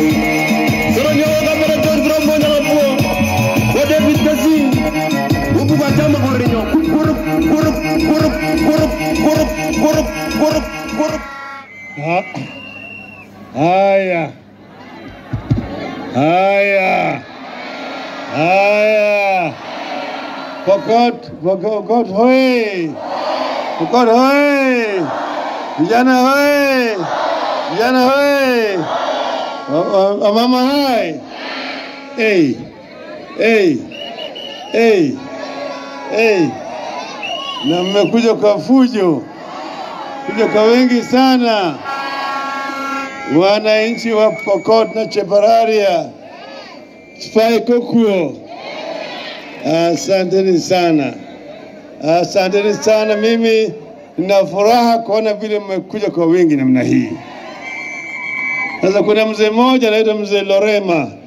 Soro nyoga kamera John Grombo nyama puo. Wa David Kasim. Huku kwa chama kwa rinyo. Kurup kurup kurup kurup kurup kurup kurup kurup. Ha- Haya, haya, haya. Pokot, Pokot hoye! Pokot hoye! Vijana hoye! Vijana hoye! Wa- wa- Wamama hai! Hey, hey, hey, hey. Na mmekuja kwa fujo, kuja kwa wengi sana wananchi wa Pokot na Chepararia, Spai Kokuo, asanteni sana, asanteni sana. Mimi nina furaha kuona vile mmekuja kwa wingi namna hii. Sasa kuna mzee mmoja anaitwa mzee Lorema